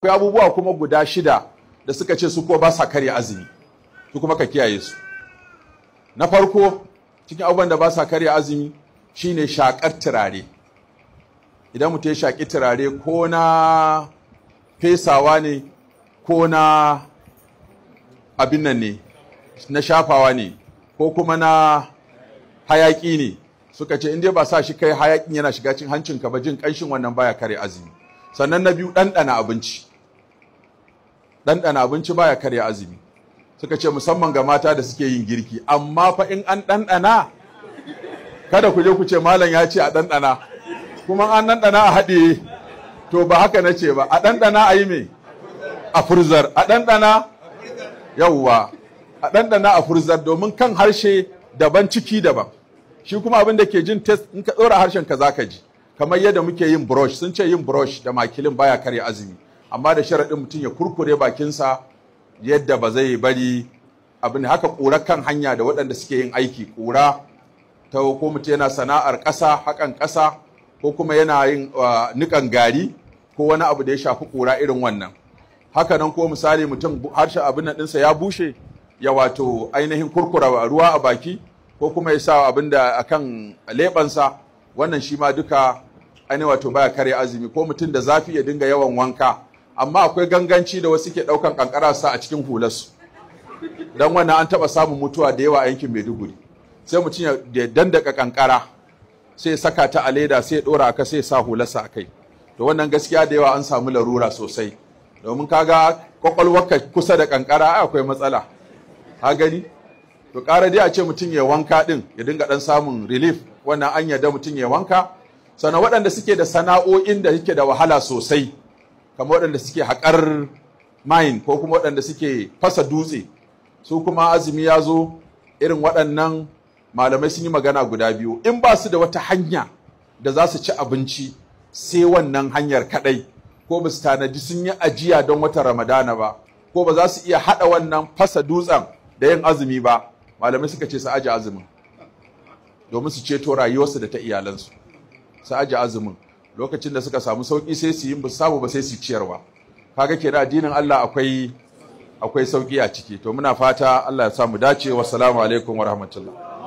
akwai abubuwa kuma guda shida da suka ce su ko ba sa karya azumi su kuma ka kiyaye su na farko cikin abubuwan da ba sa karya azumi shine shakar turare idan mutum ya shaki turare ko na fesawa ne ko na abin nan ne na shafawa ne ko kuma na hayaki ne suka ce inda ba sa shi kai hayakin yana shiga cin hancinka ba jin kanshin wannan baya kare azumi sannan na biyu ɗanɗana abinci ɗanɗana abinci baya kare azumi suka ce musamman ga mata da suke yin girki amma fa in an ɗanɗana kada ku je ku ce malam ya ce a ɗanɗana kuma an ɗanɗana a haɗe to ba haka na ce ba a ɗanɗana a yi me a furzar a ɗanɗana yawwa a ɗanɗana a furzar domin kan harshe daban ciki daban shi kuma abin da ke jin test in ka ɗora harshen ka zaka ji kamar yadda muke yin brush sun ce yin brush da makilin baya karya azumi amma da sharaɗin mutum ya kurkure bakinsa yadda ba zai bari abin haka ƙura kan hanya da waɗanda suke yin aiki ƙura ta ko mutum yana sana'ar ƙasa haƙan ƙasa ko kuma yana yin niƙan gari ko wani abu da ya shafi ƙura irin wannan haka nan ko misali mutum harshen abin nan ɗinsa ya bushe ya wato ainihin kurkura ruwa a baki ko kuma ya sa abin da akan leɓansa wannan shi ma duka ainihin wato baya karya azumi ko mutum da zafi ya dinga yawan wanka amma akwai ganganci da wasu ke ɗaukan kankara sa a cikin hularsu don wannan an taɓa samun mutuwa da yawa a yankin maiduguri sai mutum ya dandaka kankara sai ya saka ta a leda sai ya ɗora aka sai ya sa hularsa a kai to wannan gaskiya da yawa an samu larura sosai domin kaga kwakwalwarka kusa da kankara akwai matsala ha gani to ƙara dai a ce mutum ya wanka ɗin ya dinga ɗan samun relief wannan an yarda mutum ya wanka sannan waɗanda suke da sana'o'in da suke da wahala sosai kamar waɗanda suke haƙar mine ko kuma waɗanda suke fasa dutse su kuma azumi ya zo irin waɗannan malamai sun yi magana guda biyu in ba su da wata hanya da za su ci abinci sai wannan hanyar kaɗai ko ba su tanaji sun yi ajiya don wata ramadana ba ko ba za su iya haɗa wannan fasa dutsen da yin azumi ba malamai suka ce su aji azumin domin su ceto rayuwarsu da ta iyalansu su aji azumin lokacin da suka samu sauki sai su yi ba samu ba sai su ciyarwa kaga kenan addinin Allah akwai akwai sauki a ciki to muna fata Allah ya samu dace wassalamu alaikum wa rahmatullah